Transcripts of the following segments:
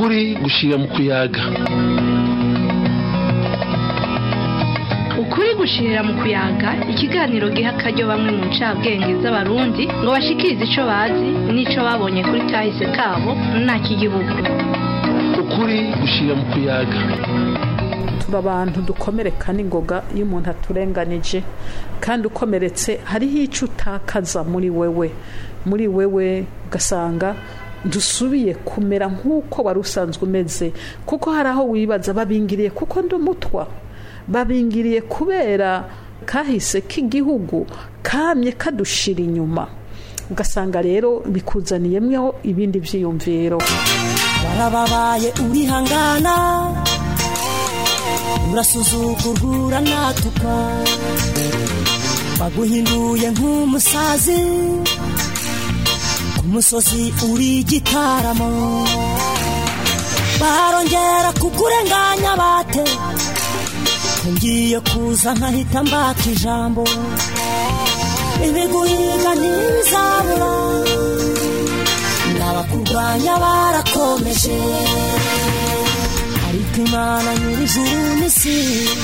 ukuri gushira mu kuyaga ukuri gushirira mu kuyaga ikiganiro giha akaryo bamwe mu ncabwenge z'abarundi ngo bashikirize ico bazi n'ico babonye kuri kahise kabo nta k'igihugu ukuri gushira mu kuyaga tuba abantu dukomereka n'ingoga iyo umuntu aturenganije kandi ukomeretse hariho icyo utakaza muri wewe muri wewe ugasanga dusubiye kumera nk'uko wari usanzwe umeze kuko hari aho wibaza babingiriye kuko ndi umutwa babingiriye kubera kahise k'igihugu kamye kadushira inyuma ugasanga rero bikuzaniyemweho ibindi byiyumviro warababaye urihangana urasuzugurwa natuka baguhinduye nk'umusazi ku musozi uri igitaramo barongera kukurenganya bate ngiye kuza nkahita mbaka ijambo ibiguhiga ntibizabura n'abakurwanya barakomeje ariko imana nyir'ijuru n'isi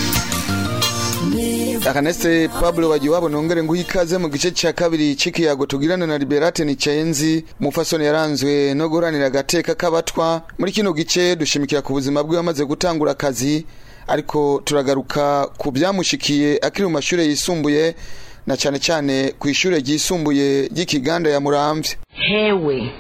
akanese pablo wajiwabo nongere nguha ikaze mu gice cya kabiri c'ikiyago tugirana na liberate nicayenzi umufasoni yaranzwe no guharanira agateka k'abatwa muri kino gice dushimikira ku buzima bwe wamaze gutangura akazi ariko turagaruka ku byamushikiye akiri mu mashuri yisumbuye na cyane cyane ku ishuri ryisumbuye ry'ikiganda ya muramvya hewe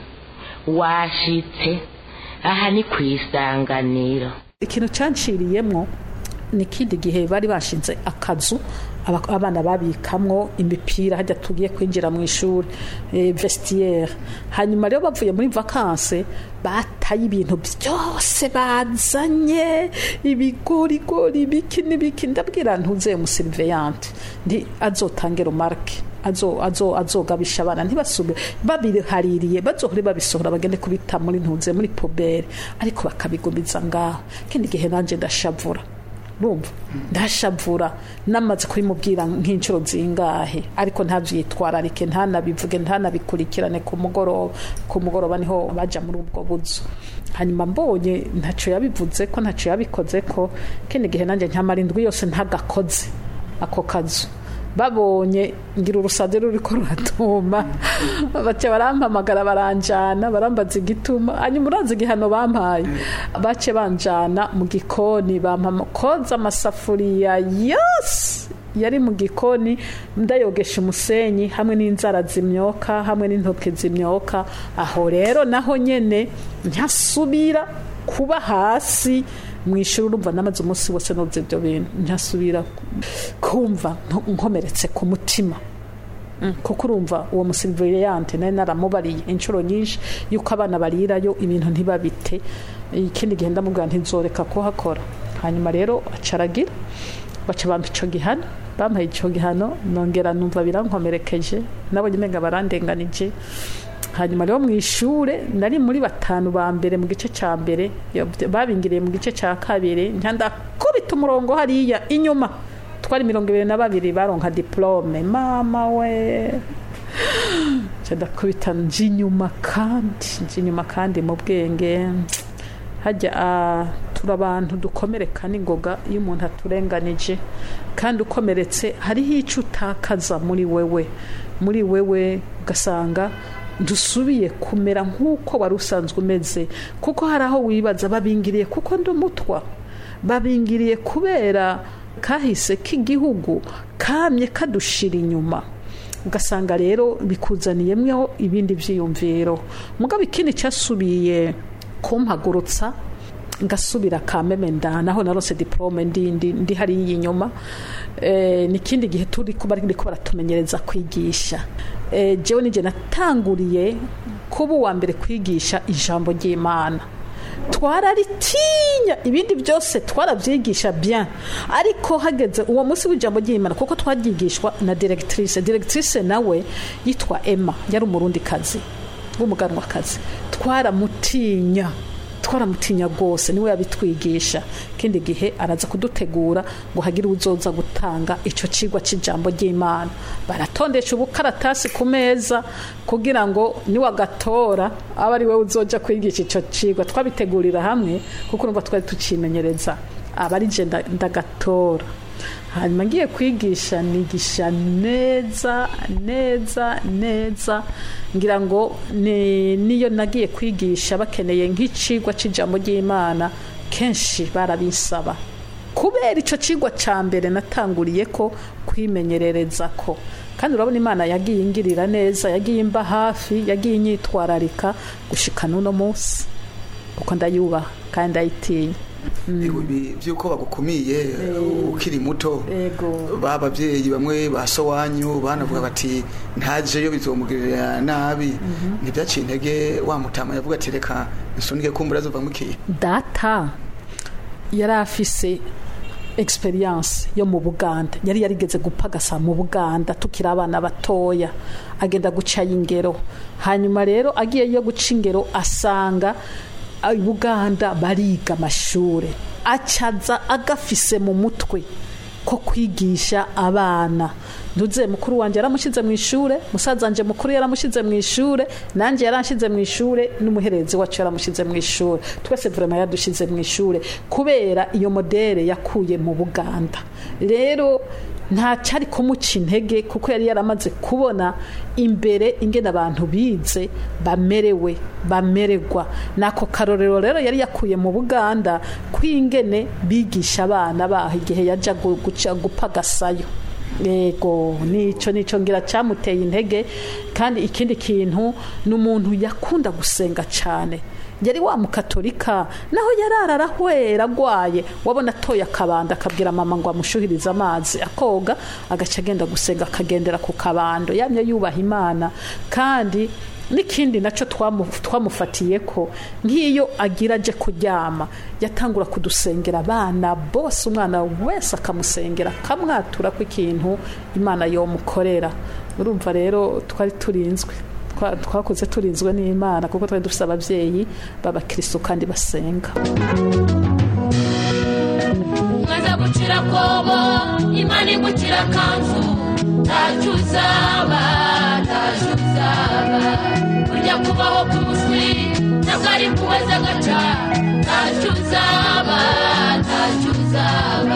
washitse aha ni ku isanganiro ikintu cyanciriyemwo ni ikindi gihe bari bashinze akazu aba- abana babikamwo imipira hajya tugiye kwinjira mu ishuri eh, vestiaire hanyuma rero bavuye muri vakanse bataye ibintu byose bazanye ibigorigori ibiki n'ibiki ndabwira ntuze umuseriveyante ndi azotange romarke azo azo azogabisha abana ntibasubire babihaririye bazohore babisohora bagende kubita muri ntuze muri pobere ariko bakabigumiza ngaho kindi gihe nanje ndashavura urumva ndashavura namaze kubimubwira nk'inshuro zingahe ariko ntabyitwararike ntanabivuge ntanabikurikirane ku mugoroba ku mugoroba niho baja muri ubwo buzu hanyuma mbonye ntacyo yabivuze ko ntacyo yabikoze ko kindi gihe nanjye nkamara indwi yose ntagakoze ako kazu babonye ngira urusazi ruriko ruratuma bace barampamagara baranjana barambaza igituma hanyuma urazi igihano bampaye bace banjana mu gikoni bampama koza amasafuriya yose yari mu gikoni ndayogesha umusenyi hamwe n'inzara zimyoka hamwe n'intoke zimyoka aho rero naho nyene ntasubira kuba hasi mu ishuri urumva namaze umunsi wose noze ibyo bintu ntasubira kumva nkomeretse ku mutima Mm, kuko urumva uwo musiriviyante nari naramubariye inshuro nyinshi yuko abana barirayo ibintu ntibabite ikindi gihe ndamubwira ntizoreka kuhakora hanyuma rero acaragira baca bampa ico gihano bampaye ico gihano nongera numva birankomerekeje nabonye umenga barandenganije hanyuma rero mu ishure nari muri batanu ba mbere mu gice cya mbere yo- babingiriye mu gice cya kabiri ndakubita umurongo hariya inyuma twari mirongo ibiri na babiri baronka diplome mama we nca ndakubita nje inyuma kandi nje inyuma kandi mu bwenge hajya ah, turi abantu dukomereka n'ingoga iyo umuntu aturenganije kandi ukomeretse hariho icyo utakaza muri wewe muri wewe ugasanga dusubiye kumera nk'uko wari usanzwe umeze kuko hari aho wibaza babingiriye kuko ndi umutwa babingiriye kubera kahise k'igihugu kamye kadushira inyuma ugasanga rero bikuzaniyemweho ibindi byiyumviro mugabo ikindi cyasubiye kumpagurutsa ngasubira kameme ndanaho narose diplome ndi ndi ndi hariya inyuma eh, n'ikindi gihe turi kuba ariko baratumenyereza kwigisha eh, jewe nije natanguriye kuba uwa mbere kwigisha ijambo ry'imana twararitinya ibindi byose twarabyigisha bien ariko hageze uwo munsi w'ijambo ry'imana kuko twaryigishwa na directrice directrice nawe yitwa emma yari umurundi kazi w'umuganwakazi twaramutinya twaramutinya rwose niwe yabitwigisha ikindi gihe araza kudutegura ngo hagire uzoza gutanga icyo kigwa cy'ijambo ry'imana baratondesha ubukaratasi ku meza kugira ngo niwagatora abe ari wowe uzoja kwigisha icyo kigwa twabitegurira hamwe kuko urumva twari tukimenyereza aba ari je nda- ndagatora hanyuma ngiye kwigisha nigisha neza neza neza ngira ngo ni- niyo nagiye kwigisha bakeneye nk'icigwa c'ijambo ry'imana kenshi barabisaba kubera icyo kigwa cya mbere natanguriye ko kwimenyerereza ko kandi urabona imana yagiye ingirira neza yagiye imba hafi yagiye inyitwararika gushika n'uno munsi kuko ndayubaha kandi ndayitinya Ibi by'uko bagukumiye ukiri muto Ego. ba babyeyi bamwe ba sowanyu banavuga bati ntajeyo bizomugirira nabi ntibyaciye intege wa mutama yavuga ati reka nsunike kumbura azova mukiye data yari afise experience yo mu buganda yari yarigeze gupagasa mu buganda tukiri abana batoya agenda guca ingero hanyuma rero agiye yo guca ingero asanga i buganda bariga amashure acaza agafise mu mutwe ko kwigisha abana ntuze mukuru wanjye yaramushyize mu ishure musaza wanjye mukuru yaramushyize mu ishure nanjye yaranshize mu ishure n'umuherezi wacu yaramushyize mu ishure twese vraiment yadushyize mu ishure kubera iyo modere yakuye mu buganda rero nta cyari kumuca intege kuko yari yaramaze kubona imbere ingene abantu bize bamerewe bamererwa nako karorero rero yari yakuye mu buganda kw'ingene bigisha abana baho igihe yajya gu- guca gupagasayo yego nico nico ngira cyamuteye intege kandi ikindi kintu ni umuntu yakunda gusenga cyane yari wa mukatolika naho yarara arahwera agwaye wabona atoye akabando akabwira mama ngo amushuhirize amazi akoga agaca agenda gusenga akagendera ku kabando yamye yubaha imana kandi n'ikindi nacyo twamu- twamufatiye ko nk'iyo agira aje kuryama yatangura kudusengera abana bose umwana wese akamusengera akamwatura ko ikintu imana yomukorera urumva rero twari turinzwe Twa- twakuze turinzwe n'imana kuko twari dufite ababyeyi b'abakristo kandi basenga mwaza gucira kobo imana igukira kanzu ntacyo uzaba ntacyo uzaba burya kubaho k'umuswi ntabwo ari kubaza agaca ntacyo uzaba ntacyo uzaba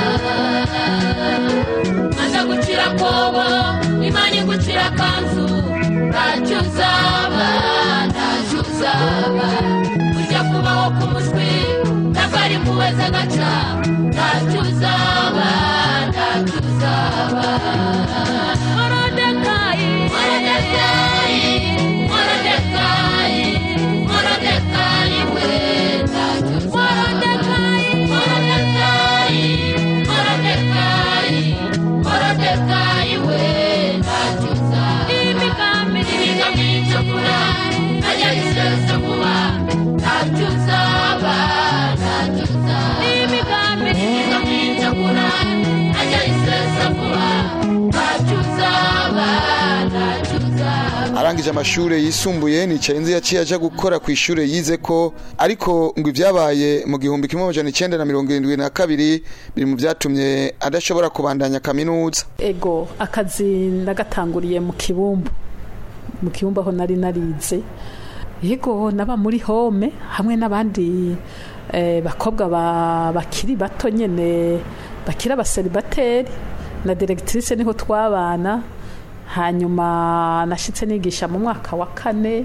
mwaza gucira kobo imana igukira kanzu ntacyo uzaba ntacyo uzaba burya kubaho k'umuswi ntabwo ari kubaza agaca ntacyo uzaba ntacyo uzaba morodekayi morodekayi morodekayi morodekayi we ntacyo morodekayi morodekayi morodekayi morodekayi we ntacyo uzaba imigambi imigambi icakura najya isesa vuba ntacyo uzaba ntacyo uzaba imigambi imigambi icakura najya isesa vuba ntacyo uzaba ntacyo uzaba arangije amashuri yisumbuye nicaye nzi yaciye aja gukora ku ishuri yize ko ariko ngo ibyabaye mu gihumbi kimwe amajana icyenda na mirongo irindwi na kabiri biri mu byatumye adashobora kubandanya kaminuza ego akazi nagatanguriye mu kibumbu mu kibumbu aho nari narize yego naba muri home hamwe n'abandi eh, bakobwa ba- bakiri bato nyene bakiri abaseribateri na directrice niho twabana hanyuma nashitse nigisha mu mwaka wa kane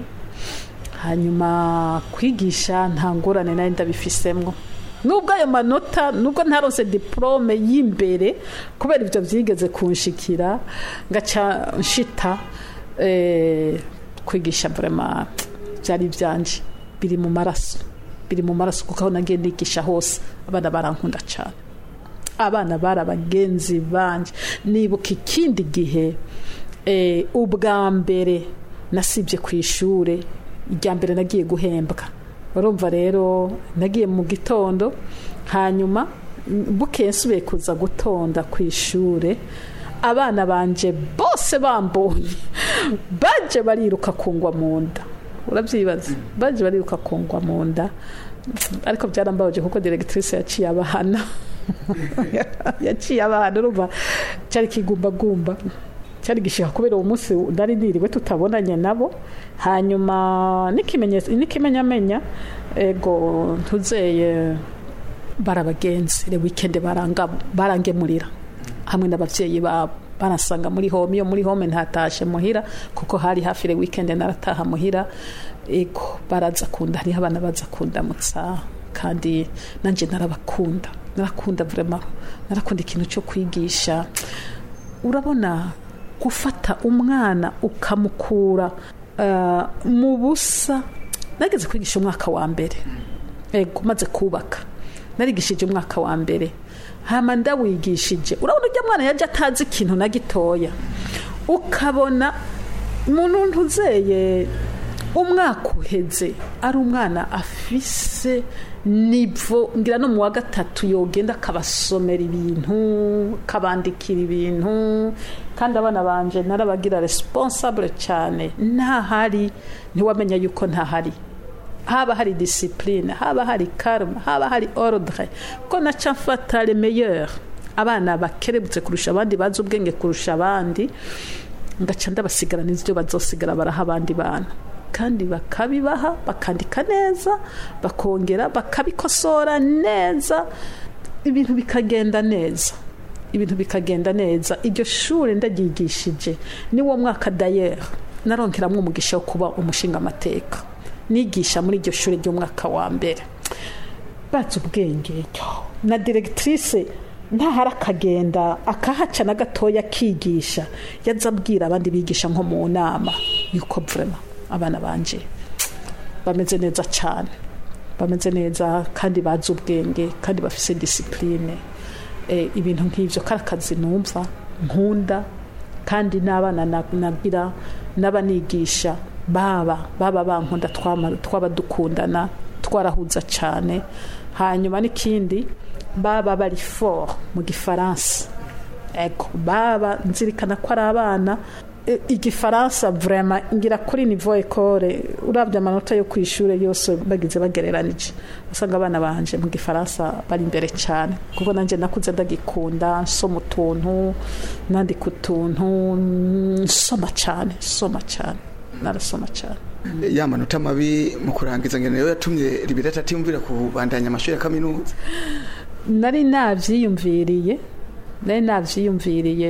hanyuma kwigisha nta ngorane nari ndabifisemwo nubwo ayo manota nubwo ntaronse diplome y'imbere kubera ibyo byigeze kunshikira ngaca nshita eh, kwigisha vraiment byari ibyanje biri mu maraso biri mu maraso kuko aho nagiye nigisha hose abana barankunda cyane abana bari abagenzi banje nibuka ikindi gihe eh, ubwa mbere nasibye ku ishuri irya mbere nagiye guhembwa urumva rero nagiye mu gitondo hanyuma mm, bukeye nsubiye kuza gutonda ku ishuri abana banje bose bambonye baje bariruka kungwa mu nda urabyibaza baje bariruka kungwa mu nda ariko byarambabaje kuko directrice yaciye abahana yaciye abahana urumva cyari kigumbagumba cyari gishika kubera uwo munsi nari niriwe tutabonanye nabo hanyuma n'ikimenyetso n'ikimenyamenya ego ntuzeye barabagenzi le weekend baranga barangemurira hamwe n'abavyeyi babo barasanga muri home iyo muri home ntatashe muhira kuko hari hafi le weekend narataha muhira ego baraza kunda hariho abana baza kundamutsa kandi nanje narabakunda narakunda vraiment narakunda ikintu cyo kwigisha urabona gufata umwana ukamukura uh, mu busa nageze kwigisha umwaka wa mbere ego maze kubaka narigishije umwaka wa mbere hama ndawigishije urabona ujya mwana yaje atazi ikintu na gitoya ukabona umuntu ntuzeye umwaka uheze ari umwana afise nivo ngira no mu wa gatatu yogenda akabasomera ibintu akabandikira ibintu kandi abana banje narabagira responsable cyane ntahari ntiwamenya yuko ntahari haba hari discipline haba hari karma haba hari ordre ko naca mfata le meilleur abana bakerebutse kurusha abandi bazi ubwenge kurusha abandi ngaca ndabasigarana ibyo bazosigara baraha abandi bana kandi bakabibaha bakandika neza bakongera bakabikosora neza ibintu bikagenda neza ibintu bikagenda neza iryo shuri ndaryigishije niwo mwaka dayeri naronkeramwo umugisha wo kuba umushinga amateka nigisha muri iryo shuri ry'umwaka wa mbere batse ubwenge na directrice ntahari akagenda akahaca na gatoya akigisha yaza abwira abandi bigisha nko mu nama yuko vrema abana banje bameze neza cyane bameze neza kandi bazi ubwenge kandi bafise disipurine ibintu nk'ibyo kari akazi numva nkunda kandi n'abana nagira n'abanigisha baba baba bankunda twaba dukundana twarahuza cyane hanyuma n'ikindi baba bari fort mu gifaransa ego baba nzirikana ko ari abana igifaransa vrema ngira kuri nivo ekore urabye amanota yo ku ishuri yose bagize bagereranije usanga abana banje mu gifaransa bari imbere cyane kuko nanjye nakuze ndagikunda nsoma utuntu nandika utuntu nsoma cyane nsoma cyane narasoma cyane ya manota mabi mu kurangiza ngene rero yatumye libirata atimvira kubandanya amashuri ya kaminuza nari navyiyumviriye nari navyiyumviriye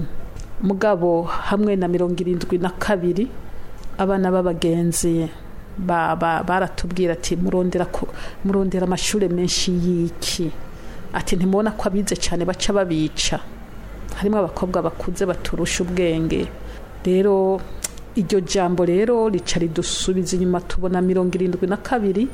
mugabo hamwe na mirongo irindwi na kabiri abana b'abagenzi baratubwira ati murondera amashuri menshi y'iki ati ntimubona ko abize cyane baca babica harimo abakobwa bakuze baturusha ubwenge rero iryo jambo rero rica ridusubiza inyuma tubona mirongo irindwi na kabiri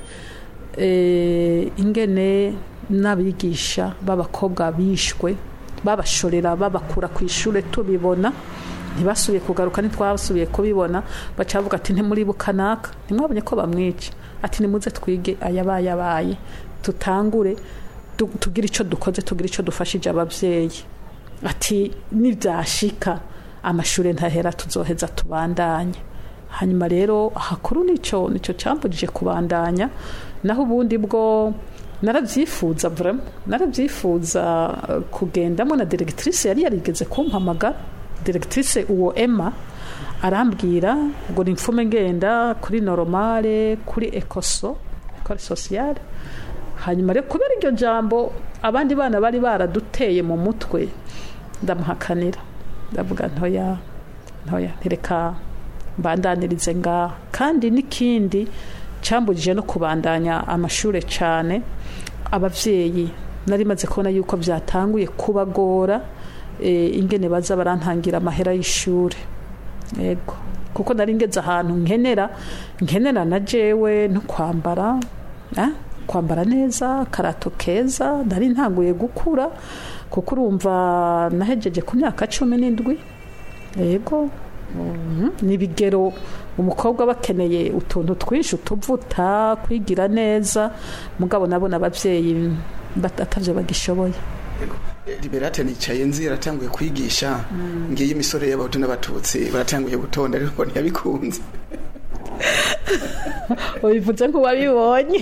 ingene n'abigisha b'abakobwa bishwe babashorera babakura ku ishuri tubibona ntibasubiye kugaruka ntitwasubiye kubibona baca bavuga ati ntimuribuka naka ntimwabonye ko bamwica ati nimuze twige ayabaye abaye tutangure tugire icyo dukoze tugire icyo dufashije ababyeyi ati nibyashika amashuri ntahera tuzoheza tubandanye hanyuma rero hakuru nicyo nicyo cyambujije kubandanya naho ubundi bwo narabyifuza vraiment narabyifuza kugendamo na directrice yari yarigeze kumpamagara directrice uwo Emma arambwira ngo nimfume ngenda kuri normale kuri ecoso kuri sociale hanyuma rero kubera iryo jambo abandi bana bari baraduteye mu mutwe ndamuhakanira ndavuga ntoya ntoya ntireka mbandanirize ngaha kandi n'ikindi cyambujije no kubandanya amashuri cyane ababyeyi nari maze kubona yuko byatanguye kubagora ingene baza barantangira amahera y'ishuri yego kuko nari ngeze ahantu nkenera nkenera na jewe no kwambara kwambara neza karato keza nari ntanguye gukura kuko urumva nahejeje ku myaka cumi n'indwi yego ni ibigero umukobwa bakeneye utuntu twinshi utuvuta kwigira neza mugabo nabona ababyeyi batatavyo bagishoboye liberate nicaye nzi yaratanguye kwigisha ngiye imisore y'abahutu n'abatutsi baratanguye gutonda ariko ntiyabikunze ubivuze nk'uwabibonye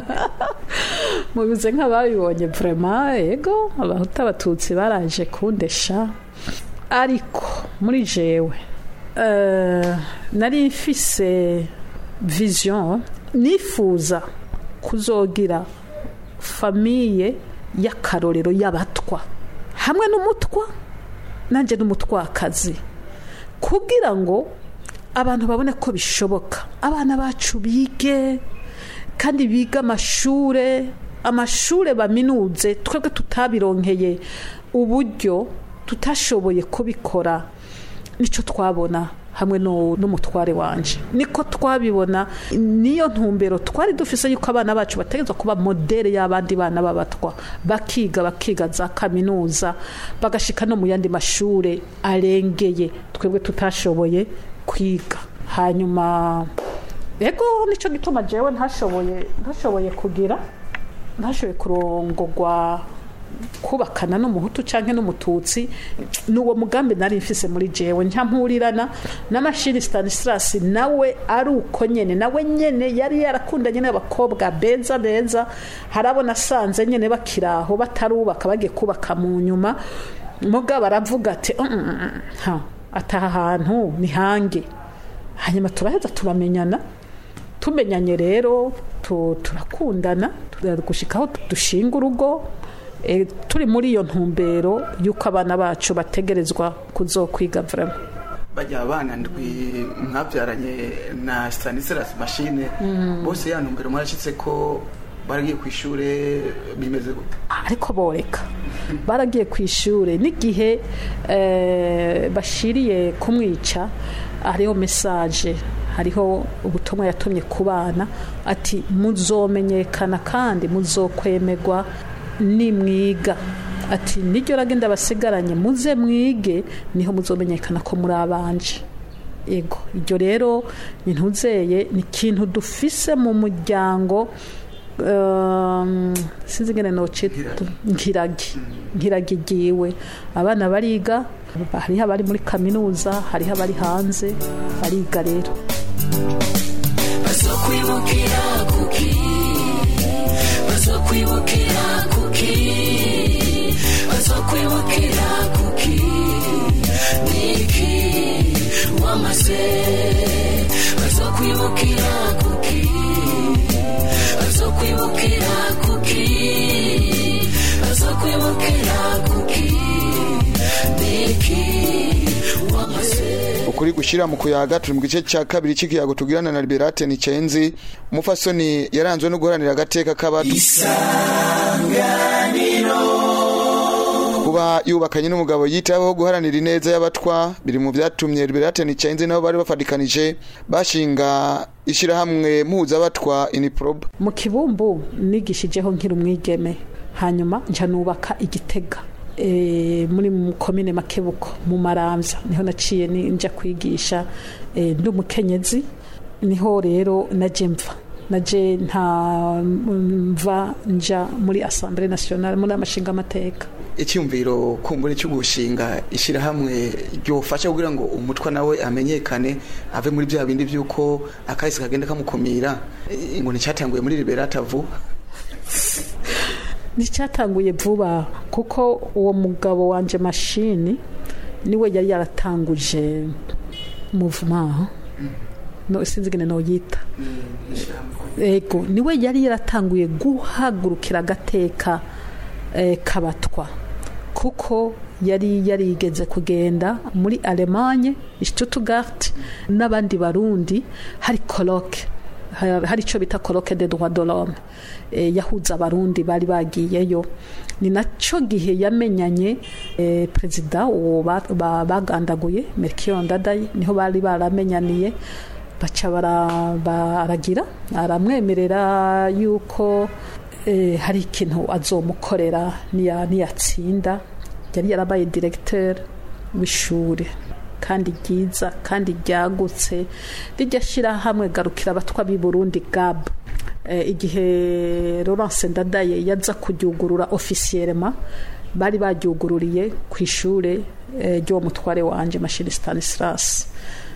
mubivuze nk'ababibonye vrema ego abahuta abatutsi baraje kundesha ariko muri jewe eh, nari mfise vision nifuza kuzogira famiye y'akarorero y'abatwa hamwe n'umutwa nanjye n'umutwakazi kugira ngo abantu babone ko bishoboka abana bacu bige kandi biga amashure amashure baminuze twebwe tutabironkeye uburyo tutashoboye kubikora nicyo twabona hamwe no- n'umutware wanje niko twabibona niyo ntumbero twari dufise yuko abana bacu bategerezwa kuba modere y'abandi bana b'abatwa bakiga bakiga za kaminuza bagashika no mu yandi mashure arengeye twebwe tutashoboye kwiga hanyuma ego nicyo gituma jewe ntashoboye ntashoboye kugira ntashoboye kurongogwa kubakana n'umuhutu cyangwa n'umututsi ni uwo mugambi nari mfise muri jewe ntampurirana na mashini stanislas nawe ari uko nyene nawe nyene yari yarakundanye n'abakobwa beza beza harabona asanze nyene bakiraho batarubaka bagiye kubaka mu nyuma muga baravuga ati "Mm, mm, mm, ha ataha hantu ni hange hanyuma turaheza turamenyana tumenyanye rero tu- turakundana gushikaho dushinga urugo eh, turi muri iyo ntumbero y'uko abana bacu bategerezwa kuzokwiga vrema bajya abana ndwi mwabyaranye na stanislas mashine bose ya ntumbero mwarashyitse ko baragiye ku ishuri bimeze gute ariko boreka baragiye ku ishuri n'igihe eh, bashiriye kumwica hariho mesaje hariho ubutumwa yatumye ku bana ati muzomenyekana kandi muzokwemerwa nimwiga ati niryo ragenda basigaranye muze mwige niho muzomenyekana ko muri abanje ego iryo rero ntuzeye ni ikintu dufise mu muryango um, sinzi ingene nocita nkiragi nkiragi giwe abana bariga hariho abari muri kaminuza hariho abari hanze bariga rero bazokwibukira kuki bazokwibukira kuki bazokwibukira kuki niki wamaze bazokwibukira kuki bazokwibukira kuki bazokwibukira kuki niki wamaze ukuri gushira mu kuyaga turi mu gice cya kabiri cy'ikiyago tugirana na Liberate Nicenzi umufasoni yaranzwe no guharanira agateka k'abato kuba yubakanye n'umugabo yitaho guharanira ineza y'abatwa biri mu byatumye Liberate Nicenzi nabo bari bafatikanije bashinga ishyirahamwe mpuzabatwa iniprob mu kibumbu nigishijeho nkiri umwigeme hanyuma nca nubaka igitega e, muri mu komine makebuko mu maramvya niho naciye ni- nja kwigisha e, ndi umukenyezi niho rero naje mva naje nta mva nja muri assemblée nationale muri amashinga amateka icyumviro kumbure cyo gushinga ishyirahamwe ryofasha kugira ngo umutwa nawe amenyekane ave muri bya bindi by'uko akahise kagenda kamukumira Eh, ngo nicyatanguye muri liberata vuba nticyatanguye vuba kuko uwo mugabo wanje mashini niwe yari yaratanguje muvuma no sinzi ingene noyita ego niwe yari yaratanguye guhagurukira agateka eh, kabatwa kuko yari yarigeze kugenda muri Allemagne Stuttgart n'abandi barundi hari colloque Ha- hari icyo bita colloque de droit de l'homme eh, yahuza abarundi bari bagiyeyo ni nacyo gihe yamenyanye eh, perezida uwo ba- ba- bagandaguye Melchior Ndadaye niho bari baramenyaniye baca bara- baragira aramwemerera yuko eh, hari ikintu azomukorera niya- niyatsinda yari yarabaye directeur w'ishuri kandi ryiza kandi ryagutse rijya shyirahamwe garukira abatwa b'i burundi gab Eh, igihe Laurence Ndadaye yaza kuryugurura ofisiyerema bari baryugururiye ku ishure eh, ry'uwo mutware wanje mashini Stanislas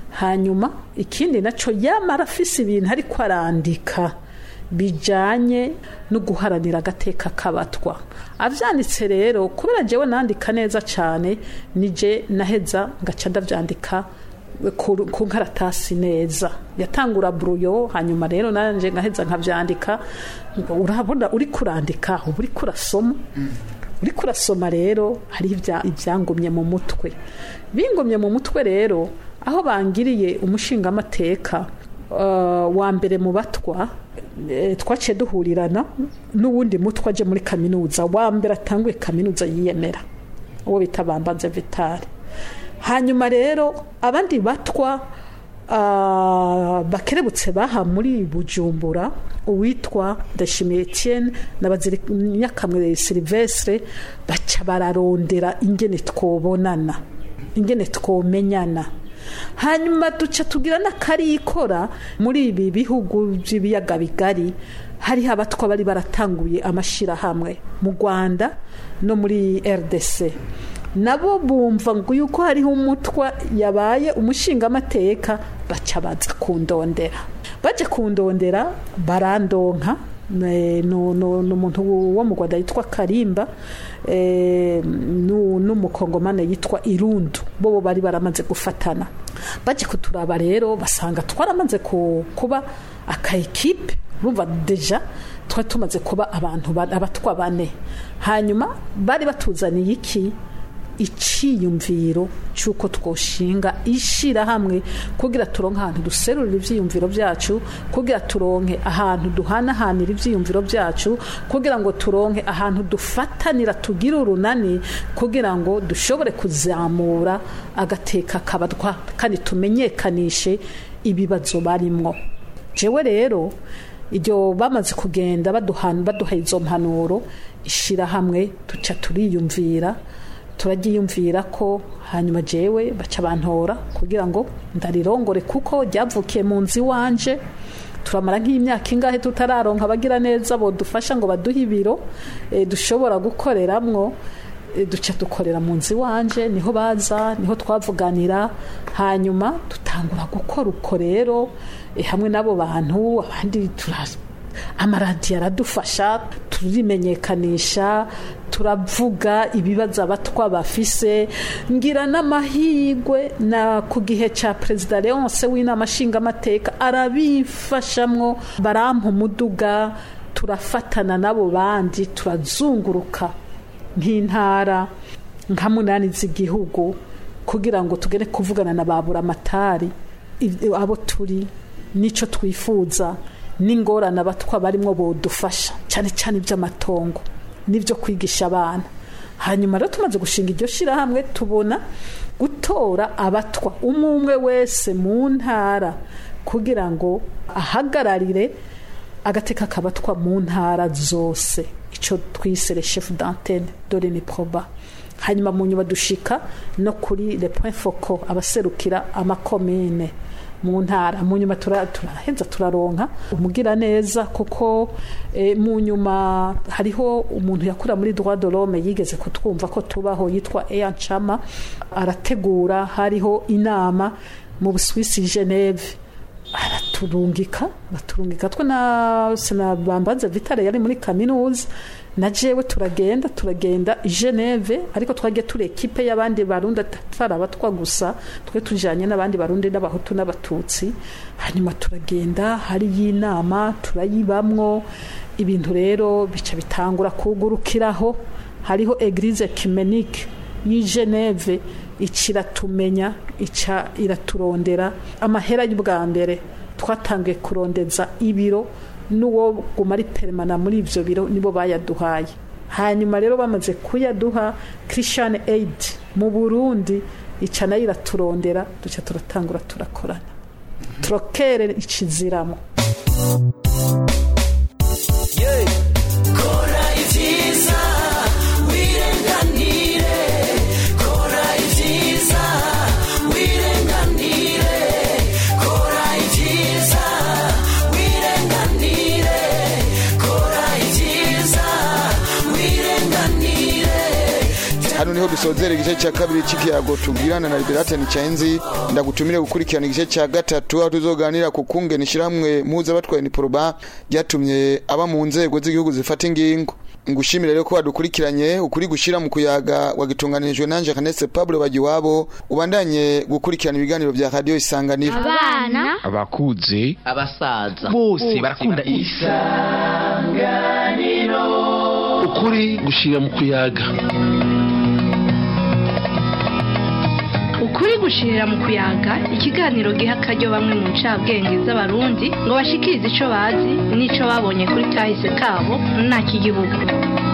hanyuma ikindi nacyo yamara afise ibintu ariko arandika bijanye no guharanira agateka k'abatwa avyanditse rero kubera jewe nandika neza cane nije naheza ngaca ndavyandika ku ku nkaratasi neza yatangura bruyo hanyuma rero nanje ngaheza nkavyandika ngo urabona uri kurandika uba uri kurasoma uri kurasoma rero hari ibya- ibyangumye mu mutwe bingumye mu mutwe rero aho bangiriye umushingamateka uh, wa mbere mu batwa eh, twaciye duhurirana n'uwundi mutwe aje muri kaminuza wa mbere atanguye kaminuza yiyemera uwo bita bambanze vitari hanyuma rero abandi batwa ah, bakerebutse baha muri bujumbura uwitwa ndashimiye etienne na baziryakamwe silvestre baca bararondera ingene twobonana ingene twomenyana hanyuma duca tugira n'akarikora muri ibi bihugu by'ibiyaga bigari hariho abatwa bari baratanguye amashyirahamwe mu rwanda no muri rdc nabo bumva ngo yuko hariho umutwa yabaye umushingamateka baca baza kundondera baje kundondera barandonka ni umuntu wo mu rwanda yitwa karimba eh, nu- n'umukongomane yitwa irundu bo bari baramaze gufatana baje kuturaba rero basanga twaramaze ku- kuba akayikipe urumva deja twari tumaze kuba abantu ba- abatwa bane hanyuma bari batuzaniye iki iciyumviro cy'uko twoshinga ishyirahamwe kugira turonke ahantu duserurira ibyiyumviro byacu kugira turonke ahantu duhanahanira ibyiyumviro byacu kugira ngo turonke ahantu dufatanira tugire urunani kugira ngo dushobore kuzamura agateka kabatwa kandi tumenyekanishe ibibazo barimwo jewe rero iryo bamaze kugenda baduha baduha izo mpanuro ishyirahamwe duca turiyumvira turagiyumvira ko hanyuma jewe baca bantora kugira ngo ndarirongore kuko ryavukiye mu nzu iwanje turamara nk'imyaka ingahe tutararonka abagira neza bodufasha ngo baduhe ibiro eh, dushobora gukoreramwo eh, duca dukorera mu nzu iwanje niho baza niho twavuganira hanyuma dutangura gukora uko rero eh, hamwe n'abo bantu abandi tura- amaradiyo aradufasha turimenyekanisha turavuga ibibazo abatwa bafise ngira n'amahirwe na ku gihe cya perezida leonce w'inama nshingamateka arabifashamwo barampa umuduga turafatana n'abo bandi turazunguruka nk'intara nka munani z'igihugu kugira ngo tugere kuvugana na ba buramatari ib- abo turi n'icyo twifuza n'ingorane abatwa barimo bodufasha cyane cyane iby'amatongo n'ibyo kwigisha abana hanyuma rero tumaze gushinga iryo shyirahamwe tubona gutora abatwa umwe umwe wese mu ntara kugira ngo ahagararire agateka kabatwa mu ntara zose icyo twise le chef d'antenne dore ni proba hanyuma mu nyuma dushika no kuri le point focal abaserukira amakomine mu ntara mu nyuma tura- turaheza turaronka umugira neza kuko eh, mu nyuma hariho umuntu yakura muri droit de l'homme yigeze kutwumva ko tubaho yitwa Eya Chama arategura hariho inama mu Busuwisi Geneve araturungika baturungika twe na sinabambaza vitale yari muri kaminuza na jewe turagenda turagenda i Geneve ariko twagiye turi ekipe y'abandi barundi atari abatwa gusa twe tujanye n'abandi barundi n'abahutu n'abatutsi hanyuma turagenda hari y'inama turayibamwo ibintu rero bica bitangura kugurukiraho hariho eglise ecumenique y'i Geneve ica iratumenya ica iraturondera amahera y'ubwa mbere twatangiye kurondeza ibiro n'uwo guma ari peremana muri ibyo biro nibo bayaduhaye hanyuma rero bamaze kuyaduha christian aid mu burundi ica nayo iraturondera duca turatangura turakorana turokere ikiziramo kora ibyiza wirenganire kora ibyiza wirenganire kora ibyiza wirenganire kora ibyiza wirenganire hano niho dusozera igice cya kabiri cy'ikiyago tubwirana na liberate nicayenzi ndagutumire gukurikirana igice cya gatatu aho tuzoganira ku kungena ishyirahamwe mpuzabatwaye niporoba ryatumye aba mu nzego z'igihugu zifata ingingo ngushimire rero ko wadukurikiranye ukuri gushira mu kuyaga wagitunganirijwe nanje Kanese Pablo Bagiwabo ubandanye gukurikirana ibiganiro bya radio isanganiro abana abakuze abasaza bose barakunda ukuri gushira mu kuyaga ukuri gushirira mu kuyaga ikiganiro giha akaryo bamwe mu ncabwenge z'abarundi ngo bashikirize ico bazi n'ico babonye kuri kahise kabo nta kigihugu